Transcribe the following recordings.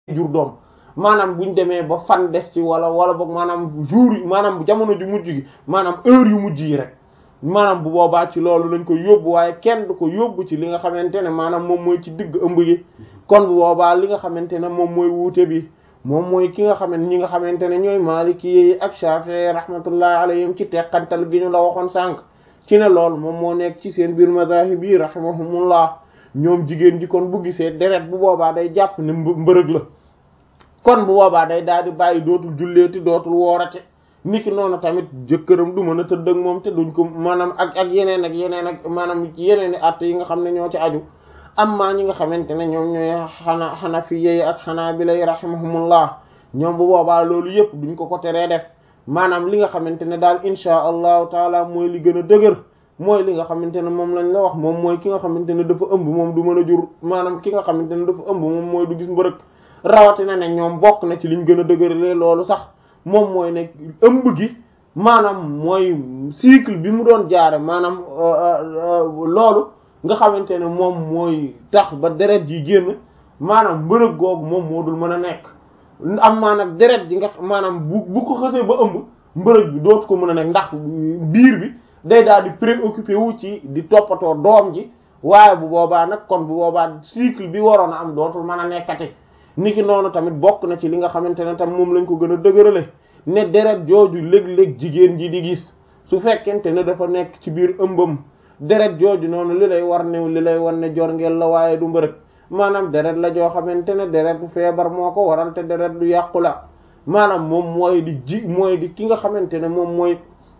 jur doom maanaam buñ demee ba fan des ci wala wala boog maanaam jour yi maanaam jamono ju mujj gi maanaam heure yu mujj yi rek maanaam bu boobaa ci loolu lañ ko yóbbu waaye kenn du ko yóbbu ci li nga xamante ne maanaam moom mooy ci digg ëmb gi kon bu boobaa li nga xamante ne moom mooy wuute bi moom mooy ki nga xamante ñi nga xamante ne ñooy Maliki yi ak Shafi'i rahmatullahi alayhim ci teqantal gi ñu la waxoon sànq ci ne loolu moom moo nekk ci seen biir mazahib yi rahimahumullah ñoom jigéen ji kon bu gisee deret bu boobaa day jàpp ne mbërëg la kon bu boobaa day daal di bàyyi dootul julleeti dootul woorate niki noonu tamit jëkkëram du mën a tëdd ak moom te duñ ko maanaam ak ak yeneen ak yeneen ak maanaam yeneen i att yi nga xam ne ñoo ci aju amma ñi nga xamante ne ñoom ñooy xana xanafiyyi ak xanaabila rahimahumullah ñoom bu boobaa loolu yëpp duñ ko ko teree def maanaam li nga xamante ne daal insha allahu taala mooy li gën a dëgër mooy li nga xamante ne moom lañ la wax moom mooy ki nga xamante ne dafa ëmb moom du mën a jur maanaam ki nga xamante ne dafa ëmb moom mooy du gis mbërëg rawatina ne ñoom bokk na ci liñ gën a dëgëralee loolu sax moom mooy ne ëmb gi maanaam mooy cycle bi mu doon jaare maanaam loolu nga xamante ne moom mooy tax ba deret ji génn maanaam mbërëg googu moom moo dul mën a nekk am maa nag deret ji nga maanaam bu bu ko xësee ba ëmb mbërëg bi dootu ko mën a nekk ndax biir bi day daal di préoccupé wu ci di toppatoo doom ji waaye bu boobaa nag kon bu boobaa cycle bi waroon a am dootul mën a nekkati niki noonu tamit bokk na ci li nga xamante ne tam moom lañ ko gën a dëgërale ne deret jooju léeg-léeg jigéen ji di gis su fekkente ne dafa nekk ci biir ëmbam deret jooju noonu li lay war ne li lay war ne jorngeel la waaye du mbërëg maanaam deret la joo xamante ne deret bu feebar moo ko waral te deret du yàqu la maanaam moom mooy di ji mooy di ki nga xamante ne moom mooy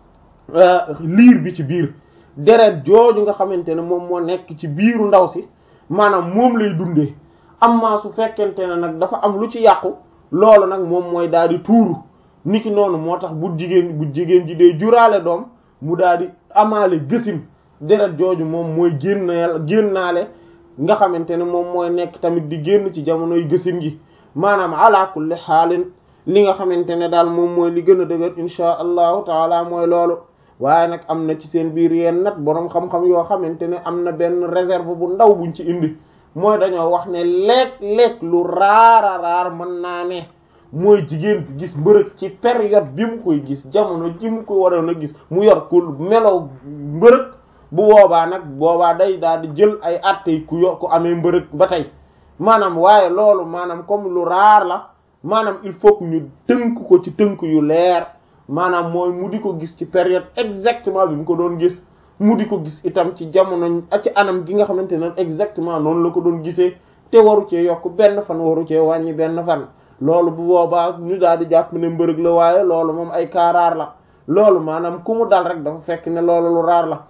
liir bi ci biir deret jooju nga xamante ne moom moo nekk ci biiru ndaw si maanaam moom lay dundee amma su fekkente ne nag dafa am lu ci yàqu loolu nag moom mooy daal di tuuru niki noonu moo tax bu jigéen bu jigéen ji dee juraale doom mu daal di amaale gësin deret jooju moom mooy génneel génnaale nga xamante ne moom mooy nekk tamit di génn ci jamonoy gësin gi maanaam ala kulli xaalin li nga xamante ne daal moom mooy li gën a dëgër insha allahu taala mooy loolu waaye nag am na ci seen biir yenn nag boroom xam-xam yoo xamante ne am na benn réserve bu ndaw buñ ci indi mooy dañoo wax ne léeg-léeg lu raara raar mën naa ne mooy jigéen bi gis mbërëg ci période bi mu koy gis jamono ji mu ko waroon a gis mu yor ku melow mbërëg bu boobaa nag boobaa day daal di jël ay attey ku yo ku amee mbërëg ba tey maanaam waaye loolu maanaam comme lu raar la maanaam il faut que ñu tënk ko ci tënk yu leer maanaam mooy mu di ko gis ci période exactement bi mu ko doon gis mu di ko gis itam ci jamono ci anam gi nga xamante ne exactement noonu la ko doon gisee te waru cee yokk benn fan waru cee wàññi benn fan loolu bu boobaa ñu daal di jàpp ne mbërëg la waaye loolu moom ay kaaraar la loolu maanaam ku mu dal rek dafa fekk ne loolu lu raar la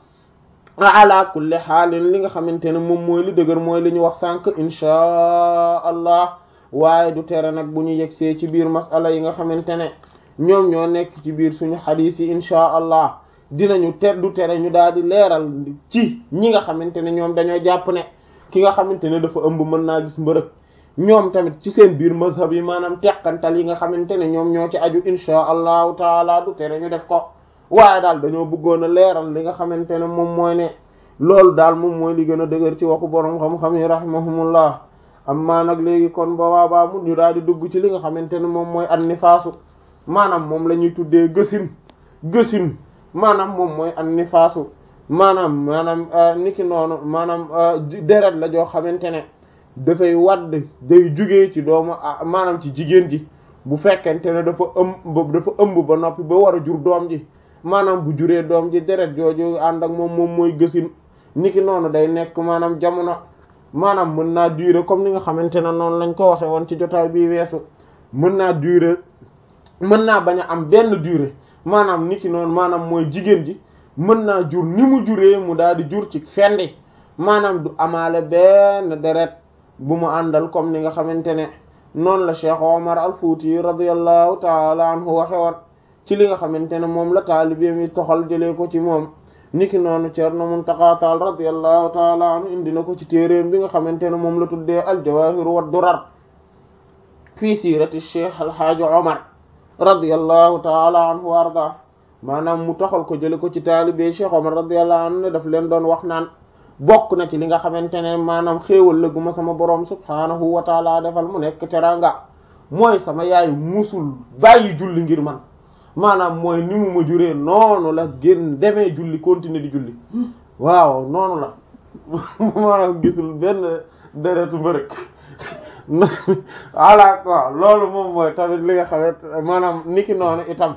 ala kulli xaalin li nga xamante ne moom mooy li dëgër mooy li ñu wax sànq inchaa allah waaye du tere nag bu ñu yegsee ci biir masala yi nga xamante ne ñoom ñoo nekk ci biir suñu xadiis yi inchaa allah dinañu ter du tere ñu daal di leeral ci ñi nga xamante ne ñoom dañoo jàpp ne ki nga xamante ne dafa ëmb mën naa gis mbërëg ñoom tamit ci seen biir mazhab yi maanaam teqantal yi nga xamante ne ñoom ñoo ci aju inchaa allahu taala du tere ñu def ko waaye daal dañoo bëggoon a leeral li nga xamante ne moom mooy ne loolu daal moom mooy li gën a dëgër ci waxu borom xam-xam yi rahimahumullah amma nag léegi kon boobaa baa mu ñu daal di dugg ci li nga xamante ne moom mooy an nifaasu maanaam moom la ñuy tuddee gësin gësin maanaam moom mooy an nifaasu maanaam maanaam niki noonu maanaam deret la joo xamante ne dafay wadd day jugee ci doomu maanaam ci jigéen ji bu fekkente ne dafa ëmb dafa ëmb ba noppi ba war a jur doom ji maanaam bu juree doom ji deret jooju ànd ak moom moom mooy gësin niki noonu day nekk maanaam jamono maanaam mën naa durer comme ni nga xamante ne noonu lañ ko waxe woon ci jotaay bii weesu mën naa durer mën naa bañ a am benn durée maanaam niki noonu maanaam mooy jigéen ji mën naa jur ni mu juree mu daal di jur ci fendi maanaam du amaale benn deret bu mu àndal comme ni nga xamante ne noonu la Cheikh Omar al-Fouti radiyallahu taala anhu waxe woon ci li nga xamante ne moom la taalibe mi toxal jëlee ko ci moom niki noonu Ceerno Muntaqa Taal radiyallahu taala anhu indi na ko ci téeréem bi nga xamante ne moom la tuddee al-Jawahir wa Durar fii siirati Cheikh Alhaaji Omar radiyallahu taala anhu wa arda maanaam mu toxal ko jële ko ci taalibe Cheikh Omar radiyallahu anhu ne daf leen doon wax naan bokk na ci li nga xamante ne maanaam xéewal la gu ma sama boroom subhaanahu wa taala defal mu nekk teranga mooy sama yaay musul bàyyi julli ngir man maanaam mooy ni mu ma juree noonu la gën demee julli continuer di julli waaw noonu la maanaam gisul benn deretu mbërëk voilà quoi loolu moom mooy tamit li nga xamante maanaam niki noonu itam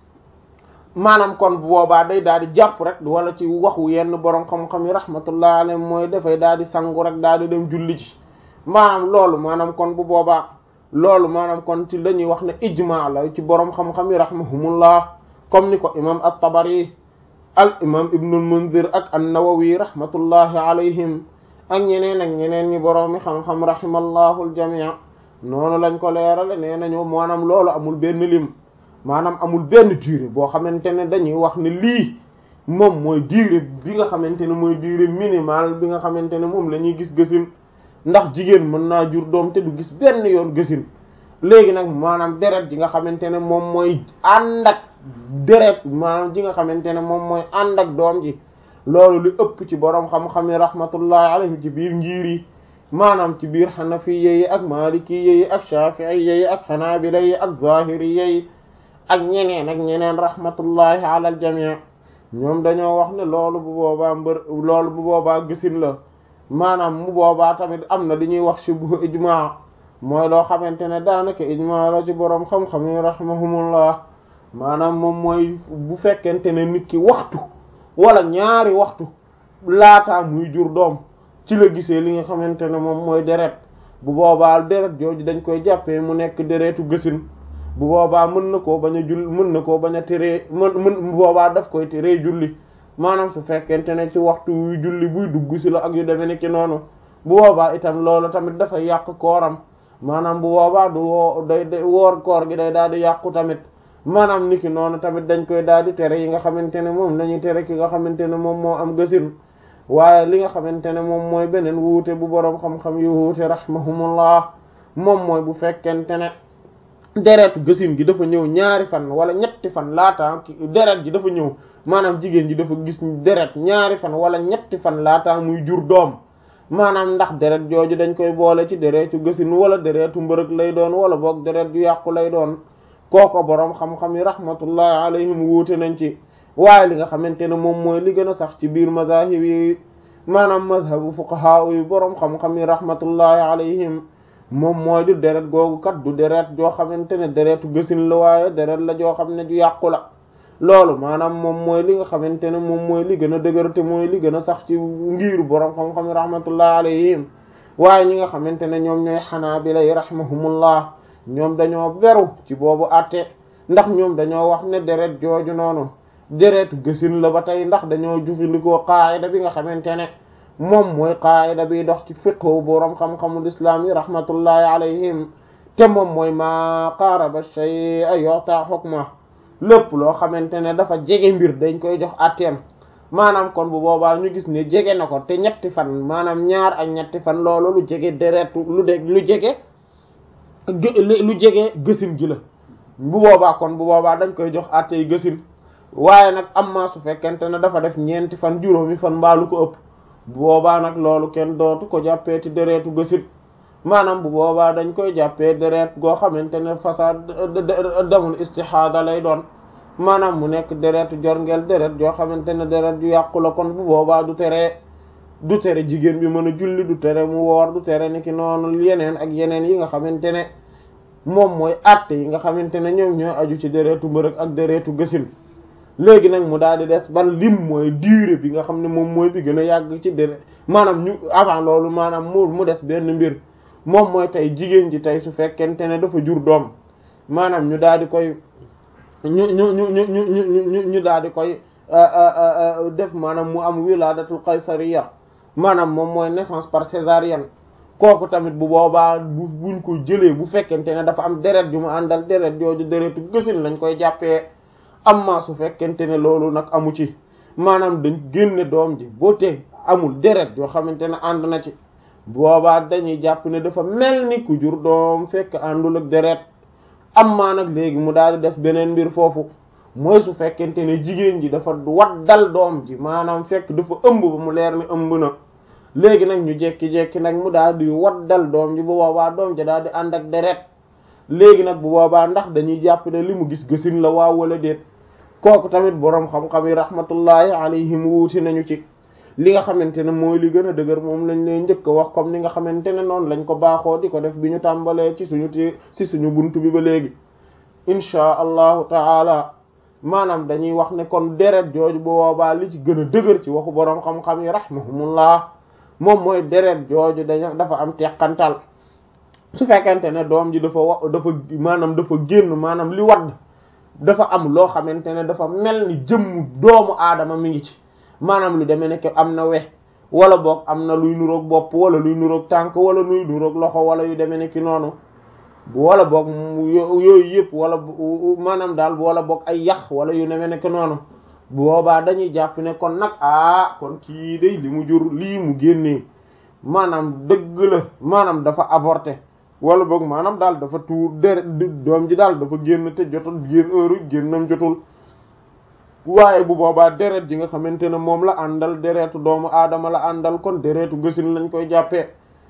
maanaam kon bu boobaa day daal di jàpp rek wala ci waxu yenn borom xam-xam yi rahmatullah alayhi mooy dafay daal di sangu rek daal di dem julli ci maanaam loolu maanaam kon bu boobaa loolu maanaam kon ci la ñuy wax ne ijma la ci borom xam-xam yi rahmahumullah comme ni ko imam at-Tabari al imam ibnul Munzir ak an-Nawawi rahmatullahi alayhim ak ñeneen ak ñeneen ñi borom mi xam-xam rahimallahu al-jami' noonu lañ ko leerale nee nañu maanaam loolu amul benn lim maanaam amul benn durée boo xamante ne dañuy wax ne lii moom mooy durée bi nga xamante ne mooy durée minimale bi nga xamante ne moom la ñuy gis gësin ndax jigéen mën naa jur doom te du gis benn yoon gësin léegi nag maanaam deret ji nga xamante ne moom mooy ànd ak deret maanaam ji nga xamante ne moom mooy ànd ak doom ji loolu li ëpp ci boroom xam-xam yi rahmatullahi alayhim ci biir njiir yi maanaam ci biir xanafiya yi ak malikiya yi ak shafi'iyya yi ak xanaabila yi ak zahiriyya yi ak ñeneen ak ñeneen rahmatullahi ala al jami' ñoom dañoo wax ne loolu bu boobaa mbër loolu bu boobaa gisin la maanaam mu boobaa tamit am na li ñuy wax shibhu ijma mooy loo xamante ne daanaka ijma la ci boroom xam-xam yi rahimahumullah maanaam moom mooy bu fekkente ne nit ki waxtu wala ñaari waxtu laataa muy jur doom ci la gisee li nga xamante ne moom mooy deret bu boobaa deret jooju dañ koy jàppee mu nekk deretu gësin bu boobaa mën na koo bañ a jull mën na koo bañ a teree mën mën bu boobaa daf koy teree julli maanaam su fekkente ne ci waxtu wu julli buy dugg si la ak yu demee nekk noonu bu boobaa itam loolu tamit dafay yàq kooram maanaam bu boobaa du woo day day woor koor gi day daal di yàqu tamit maanaam niki noonu tamit dañ koy daal di tere yi nga xamante ne moom lañuy tere ki nga xamante ne moom moo am gësin waaye li nga xamante ne moom mooy beneen wuute bu boroom xam-xam yu wuute rahmahumullah moom mooy bu fekkente ne deretu gësin gi dafa ñëw ñaari fan wala ñetti fan laataa deret ji dafa ñëw maanaam jigéen ji dafa gis deret ñaari fan wala ñetti fan laataa muy jur doom maanaam ndax deret jooju dañ koy boole ci deretu gësin wala deretu mbërëg lay doon wala boog deret ju yàqu lay doon kooko boroom xam-xam yi rahmatullahi alayhim wuute nañ ci waaye li nga xamante ne moom mooy li gën a sax ci biir mazahib yi maanaam mazhabu fuqaha yi boroom xam-xam yi rahmatullahi alayhim moom mooy du deret googu kat du deret joo xamante ne deretu gësin la waaye deret la joo xam ne ju yàqu la loolu maanaam moom mooy li nga xamante ne moom mooy li gën a dëgër te mooy li gën a sax ci ngiiru boroom xam-xam yi rahmatullahi alayhim waaye ñi nga xamante ne ñoom ñooy xanaabila yi rahimahumullah ñoom dañoo beru ci boobu àtte ndax ñoom dañoo wax ne deret jooju noonu deretu gësin la ba tey ndax dañoo jufandikoo qaayida bi nga xamante ne moom mooy qaayida bi dox ci fiqhu boroom xam-xamul islaam yi rahmatullahi alayhim te moom mooy maa qaaraba shay'a yu'ta hukma lépp loo xamante ne dafa jege mbir dañ koy jox àtteem maanaam kon bu boobaa ñu gis ne jege na ko te ñetti fan maanaam ñaar ak ñetti fan loolu lu jege deretu lu de lu jege lu jege gësin gi la bu boobaa kon bu boobaa dañ koy jox àttey gësin waaye nag am maa su fekkente ne dafa def ñeenti fan juróomi fan mbaalu ko ëpp bu boobaa nag loolu kenn dootu ko jàppeeti deretu gësit maanaam bu boobaa dañ koy jàppee deret goo xamante ne façade damul istihada lay doon maanaam mu nekk deretu jorngeel deret joo xamante ne deret ju yàqu la kon bu boobaa du tere du tere jigéen bi mën a julli du tere mu woor du tere ni ki noonu yeneen ak yeneen yi nga xamante ne moom mooy àtte yi nga xamante ne ñoom ñooy aju ci deretu mbërëg ak deretu gësin léegi nag mu daal di des ban lim mooy durée bi nga xam ne moom mooy bi gën a yàgg ci deret maanaam ñu avant loolu maanaam mu mu des benn mbir moom mooy tey jigéen ji tey su fekkente ne dafa jur doom maanaam ñu daal di koy ñu ñu ñu ñu ñu ñu ñu daal di koy def maanaam mu am wiladatul qaysariya maanaam moom mooy naissance par césarienne kooku tamit bu boobaa bu buñ ko jëlee bu fekkente ne dafa am deret ju mu àndal deret jooju deretu gësin lañ koy jàppee amma su fekkente ne loolu nag amu ci maanaam dañ génne doom ji boo te amul deret yoo xamante ne ànd na ci boobaa dañuy jàpp ne dafa mel ni ku jur doom fekk àndul ak deret amma nag léegi mu daal di des beneen mbir foofu mooy su fekkente ne jigéen ji dafa waddal doom ji maanaam fekk dafa ëmb ba mu leer ni ëmb na léegi nag ñu jekki-jekki nag mu daal di waddal doom ji bu boobaa doom ji daal di ànd ak deret léegi nag bu boobaa ndax dañuy jàpp ne li mu gis gësin la waaw wala déet kooku tamit boroom xam-xam yi rahmatullahi alayhim wuuti nañu ci li nga xamante ne mooy li gën a dëgër moom lañ leen njëkk a wax comme ni nga xamante ne noonu lañ ko baaxoo di ko def bi ñu tàmbalee ci suñu ti ci suñu buntu bi ba léegi inchaa allahu taala maanaam dañuy wax ne kon deret jooju bu boobaa li ci gën a dëgër ci waxu boroom xam-xam yi rahmahumullah moom mooy deret jooju dañu dafa am teqantal su fekkente ne doom ji dafa wa dafa maanaam dafa génn maanaam li wadd dafa am loo xamante ne dafa mel ni jëmm doomu aadama mi ngi ci maanaam lu demee nekk am na we wala boog am na luy nuroog bopp wala luy nuroog tànk wala luy nuroog loxo wala yu demee nekk noonu wala boog yooyu yëpp wala maanaam daal wala boog ay yax wala yu demee nekk noonu boobaa dañuy jàpp ne kon nag ah kon kii day li mu jur lii mu génnee maanaam dëgg la maanaam dafa avorté wala boog maanaam daal dafa tuur deret doom ji daal dafa génn te jotul génn heure génnam jotul waaye bu boobaa deret ji nga xamante ne moom la àndal deretu doomu aadama la àndal kon deretu gësin lañ koy jàppee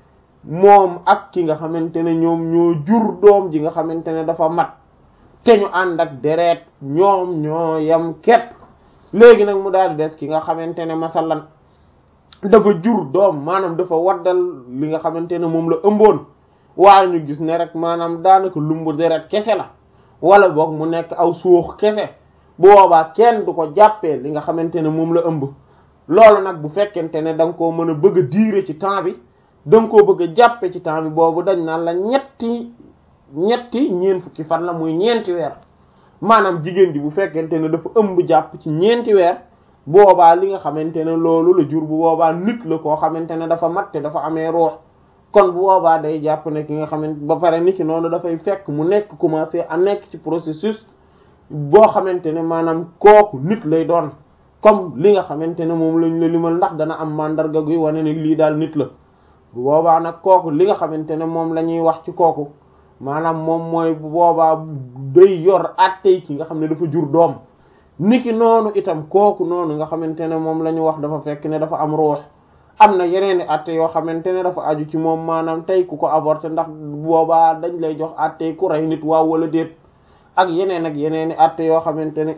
moom ak ki nga xamante ne ñoom ñoo jur doom ji nga xamante ne dafa mat te ñu ànd ak deret ñoom ñoo yam képp léegi nag mu daal di des ki nga xamante ne masalan dafa jur doom maanaam dafa waddal li nga xamante ne moom la ëmboon waaye ñu gis ne rek maanaam daanaka lumbu deret kese la wala boog mu nekk aw suux kese bu boobaa kenn du ko jàppee li nga xamante ne moom la ëmb loolu nag bu fekkente ne da nga koo mën a bëgg a diire ci temps bi da nga koo bëgg a jàppe ci temps bi boobu dañ naan la ñetti ñetti ñeent fukki fan la muy ñeenti weer maanaam jigéen ji bu fekkente ne dafa ëmb jàpp ci ñeenti weer boobaa li nga xamante ne loolu la jur bu boobaa nit la koo xamante ne dafa mat te dafa amee ruux kon bu boobaa day jàpp ne ki nga xamante ba pare nit ki noonu dafay fekk mu nekk commencé a nekk ci processus boo xamante ne maanaam kooku nit lay doon comme li nga xamante ne moom lañ la limal ndax dana am mandarga guy wane ne lii daal nit la bu boobaa nag kooku li nga xamante ne moom la ñuy wax ci kooku maanaam moom mooy bu boobaa day yor attey ki nga xam ne dafa jur doom niki noonu itam kooku noonu nga xamante ne moom la ñu wax dafa fekk ne dafa am ruux am na yeneeni atte yoo xamante ne dafa aju ci moom maanaam tey ku ko avorté ndax boobaa dañ lay jox attey ku rey nit waaw wala déet ak yeneen ak yeneeni atte yoo xamante ne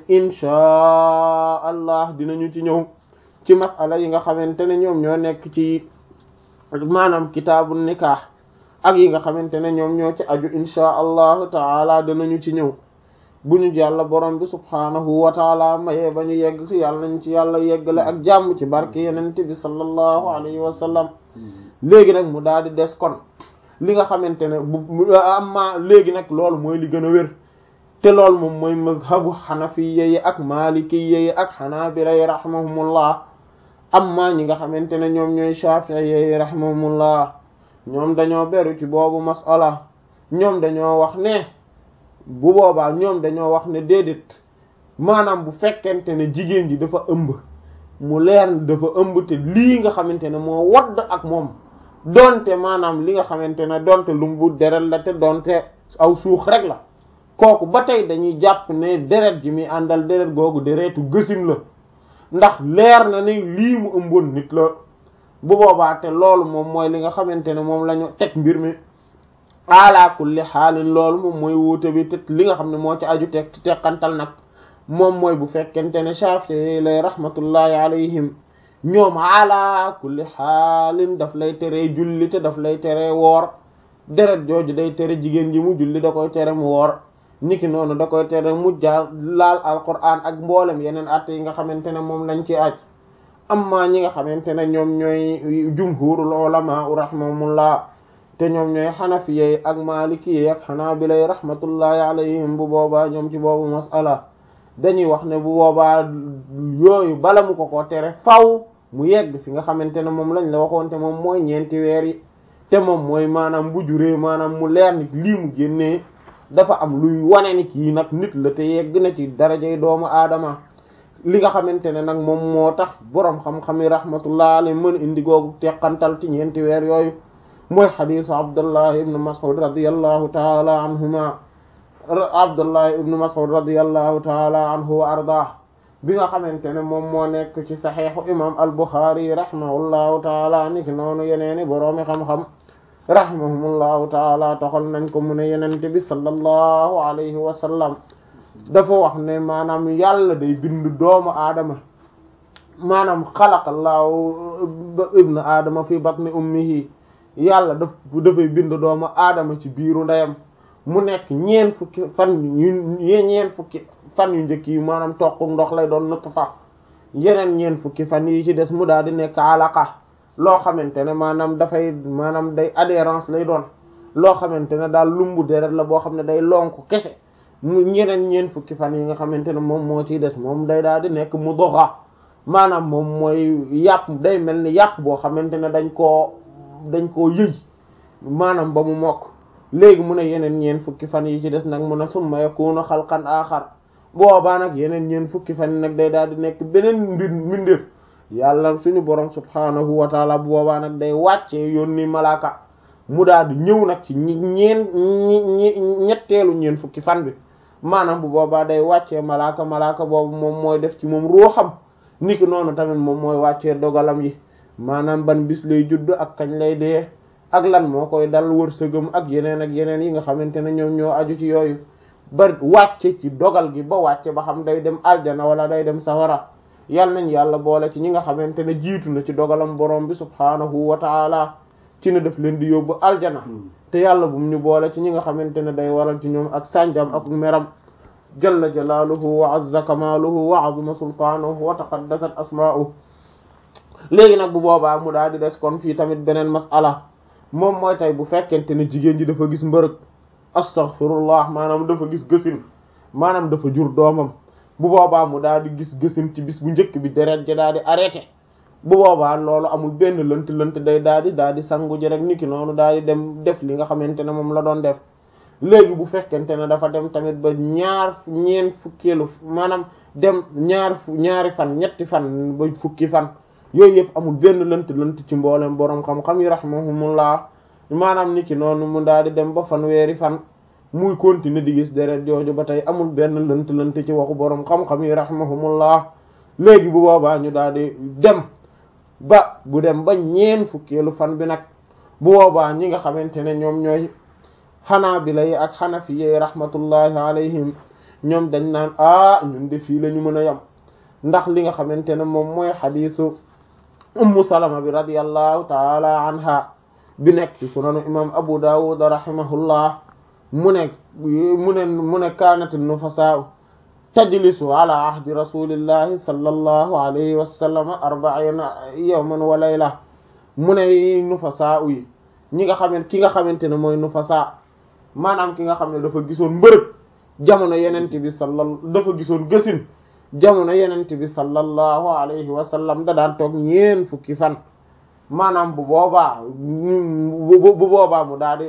inchaa allah dinañu ci ñëw ci masala yi nga xamante ne ñoom ñoo nekk ci maanaam kitaabu nikah ak yi nga xamante ne ñoom ñoo ci aju inchaa allahu taala danañu ci ñëw bu ñu jàlla borom bi subhaanahu wa taala mayee ba ñu yegg ci yàlla nañ ci yàlla yeggale ak jàmm ci barke yenente bi sallallahu alayhi wa sallam léegi nag mu daal di des kon li nga xamante ne bu amma léegi nag loolu mooy li gën a wér te loolu moom mooy mazhabu xanafiya yi ak malikiya yi ak xanaabila yi rahimahumullah amma ñi nga xamante ne ñoom ñooy shafi'iyya yi rahimahumullah ñoom dañoo beru ci boobu masala ñoom dañoo wax ne bu boobaa ñoom dañoo wax ne déedéet maanaam bu fekkente ne jigéen ji dafa ëmb mu leer dafa ëmb te lii nga xamante ne moo wadd ak moom donte maanaam li nga xamante ne donte lumbu deret la te donte aw suux rek la kooku ba tey dañuy jàpp ne deret ji mi àndal deret googu deretu gësin la ndax leer na ne lii mu ëmboon nit la bu boobaa te loolu moom mooy li nga xamante ne moom la ñu teg mbir mi ala kulli xaalin loolu moom mooy wuute bi te li nga xam ne moo ci aju teg teqantal nag moom mooy bu fekkente ne Shafi'i lay rahmatullahi alayhim ñoom ala kulli xaalin daf lay tere julli te daf lay tere woor deret jooju day tere jigéen ji mu julli da koy tere mu woor niki noonu da koy tere mu jaar laal alquran ak mboolem yeneen at yi nga xamante ne moom lañ ci aj amma ñi nga xamante ne ñoom ñooy jumhurul ulama rahimahumullah te ñoom ñooy xanafiyey ak maalikiyey ak xanaabilay rahmatullahi alayhim bu boobaa ñoom ci boobu masala dañuy wax ne bu boobaa yooyu bala mu ko ko tere faw mu yegg fi nga xamante ne moom lañ la waxoon te moom mooy ñeenti weer yi te moom mooy maanaam bu juree maanaam mu leer nit lii mu génnee dafa am luy wane ni kii nag nit la te yegg na ci darajay doomu aadama li nga xamante ne nag moom moo tax boroom xam-xami rahmatullah alayhi mën indi googu teqantal ci ñeenti weer yooyu mooy xadisu abdullah ibnu mas'ud radiyallahu taala anhuma abdullah ibnu mas'ud radiyallahu taala anhu wa ardah bi nga xamante ne moom moo nekk ci saxiixu imam al buxaari rahimahullahu taala niki noonu yeneeni boroomi xam-xam rahimahumullahu taala toxal nañ ko mu ne yenente bi sallallahu alayhi wa sallam dafa wax ne maanaam yàlla day bind doomu aadama maanaam xalaqallahu ibnu aadama fi batni ummihi yàlla daf dafay bind doomu aadama ci biiru ndeyam mu nekk ñeen fukki fan yu ñeen fukki fan yu njëkk yi maanaam toq ndox lay doon nutfa yeneen ñeen fukki fan yi ci des mu daal di nekk alaqa loo xamante ne maanaam dafay maanaam day adhérence lay doon loo xamante ne daal lumbu deret la boo xam ne day lonk kese mu ñeneen ñeen fukki fan yi nga xamante ne moom moo ciy des moom day daal di nekk mudgha maanaam moom mooy yàpp day mel ni yàpp boo xamante ne dañ koo dañ koo yëy maanaam ba mu mokk léegi mu ne yeneen ñeen fukki fan yi ci des nag mu ne summa yakunu xalqan axar boobaa nag yeneen ñeen fukki fan yi nag day daal di nekk beneen mbir mbindeef yàlla suñu borom subhaanahu wa taala bu boobaa nag day wàccee yónni malaaka mu daal di ñëw nag ci ñeen ñetteelu ñeen fukki fan bi maanaam bu boobaa day wàccee malaaka malaaka boobu moom mooy def ci moom ruuxam niki noonu tamit moom mooy wàccee dogalam yi maanaam ban bis lay judd ak kañ lay dee ak lan moo koy dal wërsëgam ak yeneen ak yeneen yi nga xamante ne ñoom ñoo aju ci yooyu ba wàcce ci dogal gi ba wàcce ba xam day dem aljana wala day dem sawara yal nañ yàlla boole ci ñi nga xamante ne jiitu na ci dogalam borom bi subhaanahu wa taala ci ne def leen di yóbbu aljana te yàlla bum ñu boole ci ñi nga xamante ne day waral ci ñoom ak sànjam ak meram jalla jalaaluhu wa azza kamaaluhu wa azuma sultaanuhu wa taqaddasat asmaa'uhu léegi nag bu boobaa mu daal di des kon fii tamit beneen mas'ala moom mooy tey bu fekkente ne jigéen ji dafa gis mbërëg astaghfirullah maanaam dafa gis gësin maanaam dafa jur doomam bu boobaa mu daal di gis gësin ci bis bu njëkk bi deret ja daal di arrêté bu boobaa loolu amul benn lënt lënt day daal di daal di sangu ji rek niki noonu daal di dem def li nga xamante ne moom la doon def léegi bu fekkente ne dafa dem tamit ba ñaar ñeen fukkeelu maanaam dem ñaar ñaari fan ñetti fan ba fukki fan yooyu yëpp amul benn lënt lënt ci mboolem boroom xam-xam yi rahimahumullah maanaam niki noonu mu daal di dem ba fan weeri fan muy continuer di gis deret jooju ba tey amul benn lënt lënt ci waxu boroom xam-xam yi rahimahumullah léegi bu boobaa ñu daal di dem ba bu dem ba ñeen fukkeelu fan bi nag bu boobaa ñi nga xamante ne ñoom ñooy xanaabila yi ak xanafi yi rahmatullahi alayhim ñoom dañ naan ah ñun de fii la ñu mën a yem ndax li nga xamante ne moom mooy xadiisu ummu salama bi radiyallahu taala anha bi nekk ci sunanu imam abu dawud rahimahullah mu ne mu ne mu ne kaanat nufasaa tajlisu ala ahdi rasulillahi sallallahu alayhi wa sallam arbaina yawman wa layla mu ne nufasaa yi ñi nga xamante ki nga xamante ne mooy nufasaa maanaam ki nga xam ne dafa gisoon mbërëg jamono yenente bi sallal dafa gisoon gësin jamono yenente bi sallallahu alayhi wa sallam da daan toog ñeen fukki fan maanaam bu boobaa bu boobaa mu daal di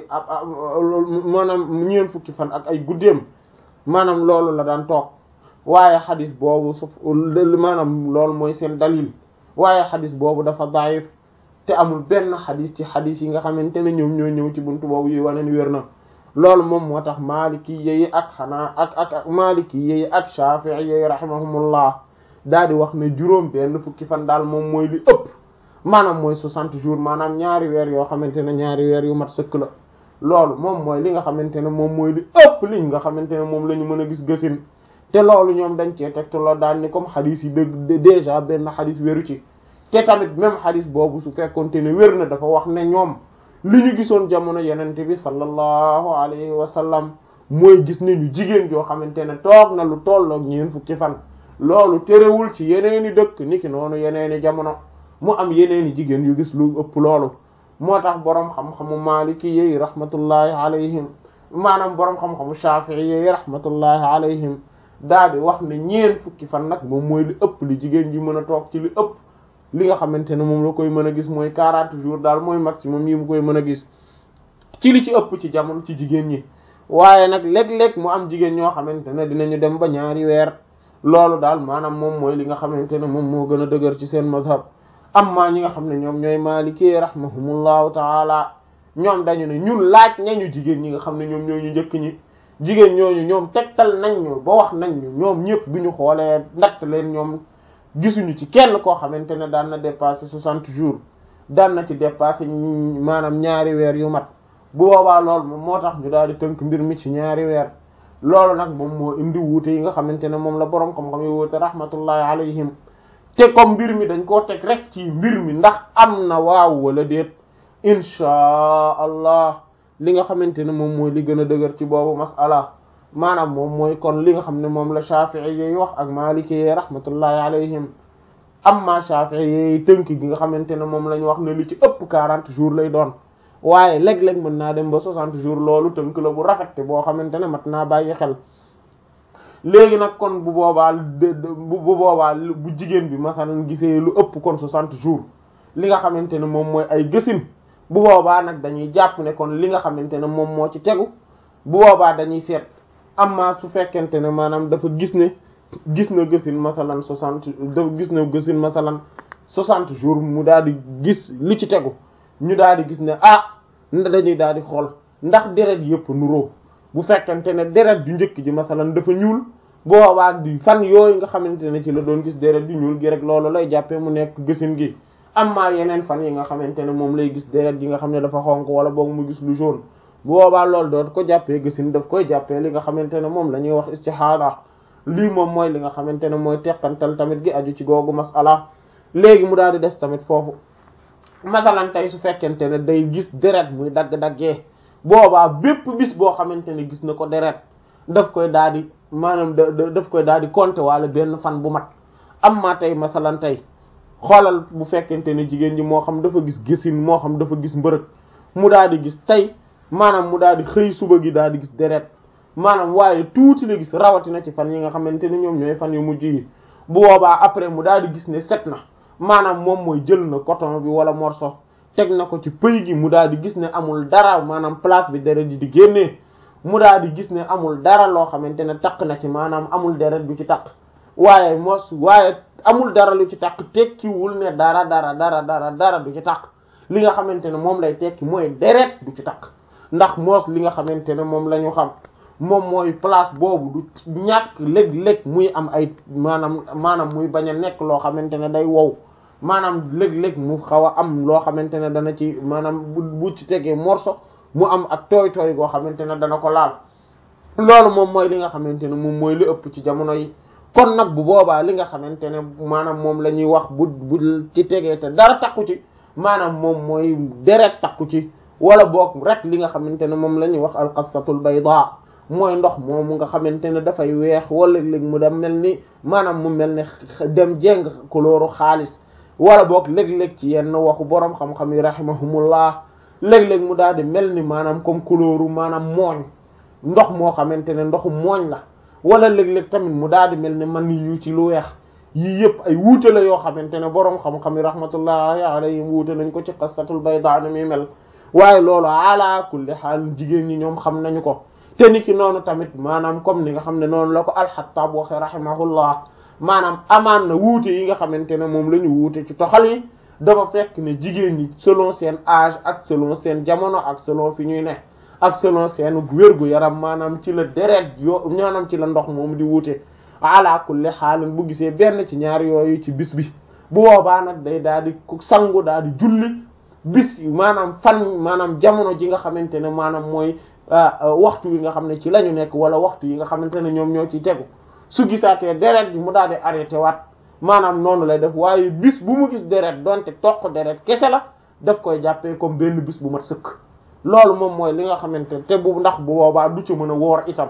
maanaam ñeen fukki fan ak ay guddeem maanaam loolu la daan toog waaye xadis boobu su maanaam loolu mooy seen dalil waaye xadis boobu dafa daif te amul benn xadis ci xadis yi nga xamante ne ñoom ñoo ñëw ci buntu boobu yi wane ni wér na loolu moom moo tax maliki yeyi ak xanaa ak ak ak maliki yeyi ak shafi'i yeyi rahimahumullah daal di wax ne juróom benn fukki fan daal moom mooy li ëpp maanaam mooy soixante jours maanaam ñaari weer yoo xamante ne ñaari weer yu mat sëkk la loolu moom mooy li nga xamante ne moom mooy li ëpp liñ nga xamante ne moom la ñu mën a gis gësin te loolu ñoom dañ cee tegtaloo daan ni comme xadis yi dëgg déjà benn xadis wéru ci te tamit même xadis boobu su fekkonte ne wér na dafa wax ne ñoom li ñu gisoon jamono yenente bi sallallahu alayhi wa sallam mooy gis nañu jigéen joo xamante ne toog na lu tolloog ñeen fukki fan loolu terewul ci yeneeni dëkk niki noonu yeneeni jamono mu am yeneeni jigéen yu gis lu ëpp loolu moo tax boroom xam-xamu maliki yi rahmatullahi alayhim maanaam boroom xam-xamu shafi'i yi rahmatullahi alayhim daal di wax ne ñeen fukki fan nag moom mooy li ëpp li jigéen ji mën a toog ci li ëpp li nga xamante ne moom la koy mën a gis mooy 40 jours daal mooy maximum yi mu koy mën a gis ci li ci ëpp ci jamono ci jigéen ñi waaye nag léeg-léeg mu am jigéen ñoo xamante ne dinañu dem ba ñaari weer loolu daal maanaam moom mooy li nga xamante ne moom moo gën a dëgër ci seen mazhab amma ñi nga xam ne ñoom ñooy maalikee rahmahumullahu taala ñoom dañu ne ñun laaj nañu jigéen ñi nga xam ne ñoom ñoo ñu njëkk ñi jigéen ñooñu ñoom tegtal nañ ñu ba wax nañ ñu ñoom ñëpp bi ñu xoolee ndatt leen ñoom gisuñu ci kenn koo xamante ne daan na dépasser soixante jours daan na ci dépasser maanaam ñaari weer yu mat bu boobaa loolu moom moo tax ñu daal di tënk mbir mi ci ñaari weer loolu nag moom moo indi wuute yi nga xamante ne moom la boroom xam-xam yi wuute rahmatullahi alayhim te comme mbir mi dañ koo teg rek ci mbir mi ndax am na waaw wala déet inchaa allah li nga xamante ne moom mooy li gën a dëgër ci boobu masala maanaam moom mooy kon li nga xam ne moom la Shafi'i yi wax ak Maliki yi rahmatullahi alayhim amma Shafi'i yi tënk gi nga xamante ne moom la ñu wax ne li ci ëpp 40 jours lay doon waaye léeg-léeg mën naa dem ba 60 jours loolu tënk la bu rafet te boo xamante ne mat naa bàyyi xel léegi nag kon bu boobaa bu boobaa bu jigéen bi masalan gisee lu ëpp kon 60 jours li nga xamante ne moom mooy ay gësin bu boobaa nag dañuy jàpp ne kon li nga xamante ne moom moo ci tegu bu boobaa dañuy seet amma su fekkente ne maanaam dafa gis ne gis na gësin masalan 60 dafa gis na gësin masalan 60 jours mu daal di gis li ci tegu ñu daal di gis ne ah dañuy daal di xool ndax deret yëpp nuroo bu fekkente ne deret ju njëkk ji masalan dafa ñuul boobaa di fan yooyu nga xamante ne ci la doon gis deret ju ñuul gi rek loolu lay jàppee mu nekk gësin gi amma yeneen fan yi nga xamante ne moom lay gis deret yi nga xam ne dafa xonk wala boog mu gis lu jaune bu boobaa loolu doot ko jàppee gësin daf koy jàppee li nga xamante ne moom la ñuy wax istihada lii moom mooy li nga xamante ne mooy teqantal tamit gi aju ci googu masala léegi mu daal di des tamit foofu masalan tey su fekkente ne day gis deret muy dagg-daggee boobaa bépp bis boo xamante ne gis na ko deret daf koy daal di maanaam daf koy daal di compter wala benn fan bu mat am maa tey masalan tey xoolal bu fekkente ne jigéen ji moo xam dafa gis gisin moo xam dafa gis mbërëg mu daal di gis tey maanaam mu daal di xëy suba gi daal di gis deret maanaam waaye tuuti la gis rawatina ci fan yi nga xamante ne ñoom ñooy fan yu mujj yi bu boobaa après mu daal di gis ne set na maanaam moom mooy jël na coton bi wala morceau teg na ko ci pëy gi mu daal di gis ne amul dara maanaam place bi deret ji di génnee mu daal di gis ne amul dara loo xamante ne taq na ci maanaam amul deret bu ci taq waaye mos waaye amul dara lu ci taq tekkiwul ne dara dara dara dara dara du ci taq li nga xamante ne moom lay tekki mooy deret du ci taq ndax moos li nga xamante ne moom la ñu xam moom mooy place boobu du ñàkk léeg-léeg muy am ay maanaam maanaam muy bañ a nekk loo xamante ne day wow maanaam léeg-léeg mu xaw a am loo xamante ne dana ci maanaam bu bu ci tegee morceau mu am ak tooy-tooy goo xamante ne dana ko laal loolu moom mooy li nga xamante ne moom mooy li ëpp ci jamono yi kon nag bu boobaa li nga xamante ne maanaam moom la ñuy wax bu bu ci tegee te dara takku ci maanaam moom mooy deret takku ci wala boog rek li nga xamante ne moom la ñuy wax alqasatul bayda mooy ndox moomu nga xamante ne dafay weex wala léeg mu dem mel ni maanaam mu mel ne dem jéng couleur xaalis wala boog léeg-léeg ci yenn waxu boroom xam-xam yi rahimahumullah léeg-léeg mu daal di mel ni maanaam comme couleur maanaam mooñ ndox moo xamante ne ndoxu mooñ la wala léeg-léeg tamit mu daal di mel ni man yu ci lu weex yii yëpp ay wuute la yoo xamante ne boroom xam-xam yi rahmatullahi alayhim wuute nañ ko ci qasatul bayda na muy mel waaye loolu ala kulli xaal jigéen ñi ñoom xam nañu ko te ni ki noonu tamit maanaam comme ni nga xam ne noonu la ko alxattaab waxe rahimahullah maanaam amaan na wuute yi nga xamante ne moom la ñu wuute ci toxal yi dafa fekk ne jigéen ñi selon seen âge ak selon seen jamono ak selon fi ñuy ne ak selon seen wérgu yaram maanaam ci la deret yo maanaam ci la ndox moom di wuute ala kulli xaalin bu gisee benn ci ñaar yooyu ci bis bi bu boobaa nag day daal di sangu daal di julli bis maanaam fan maanaam jamono ji nga xamante ne maanaam mooy waxtu wi nga xam ne ci la ñu nekk wala waxtu yi nga xamante ne ñoom ñoo ciy tegu su gisaatee deret bi mu daal di arrêté waat maanaam noonu lay def waaye bis bu mu gis deret donte toq deret kese la daf koy jàppee comme benn bis bu mat sëkk loolu moom mooy li nga xamante ne te bu ndax bu boobaa du ci mën a woor itam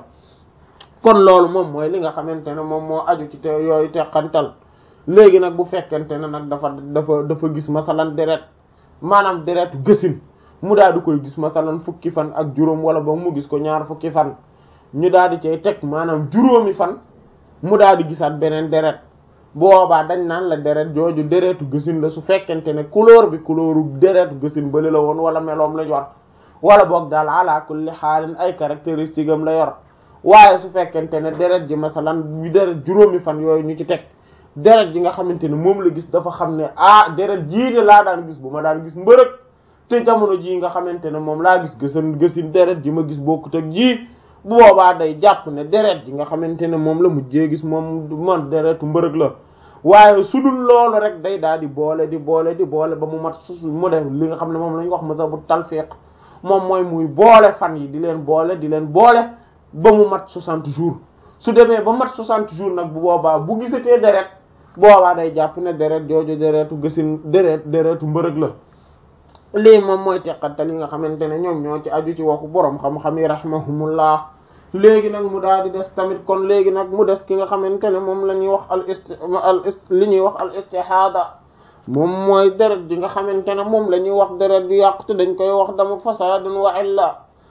kon loolu moom mooy li nga xamante ne moom moo aju ci te yooyu teqantal léegi nag bu fekkente ne nag dafa dafa dafa gis masalan deret maanaam deretu gësin mu daal di koy gis masalan fukki fan ak juróom wala ba mu gis ko ñaar fukki fan ñu daal di cay teg maanaam juróomi fan mu daal di gisaat beneen deret boobaa dañ naan la deret jooju deretu gësin la su fekkente ne couleur bi couleuru deretu gësin bële la woon wala meloom la yor wala boog daal ala kulli xaalin ay caractéristiques am la yor waaye su fekkente ne deret ji masalan bi deret juróomi fan yooyu ñu ci teg deret ji nga xamante ne moom la gis dafa xam ne ah deret jii de laa daan gis bu ma daan gis mbërëg te jamono jii nga xamante ne moom laa gis gësan gësin deret ji ma gis bokkut ak ji bu boobaa day jàpp ne deret ji nga xamante ne moom la mujjee gis moom man deretu mbërëg la waaye su dul loolu rek day daal di boole di boole di boole ba mu mat su mu def li nga xam ne moom la ñu wax mazhabu talfiq moom mooy muy boole fan yi di leen boole di leen boole ba mu mat 60 jours su demee ba mat 60 jours nag bu boobaa bu gisatee deret boobaa day jàpp ne deret jooju deretu gësin deret deretu mbërëg la lii moom mooy teqatal yi nga xamante ne ñoom ñoo ci aju ci waxu borom xam-xam yi rahmahumullah léegi nag mu daal di des tamit kon léegi nag mu des ki nga xamante ne moom la ñuy wax al isti al li ñuy wax al istihada moom mooy deret ji nga xamante ne moom la ñuy wax deret bi yàqu te dañ koy wax dama fasadun wa illa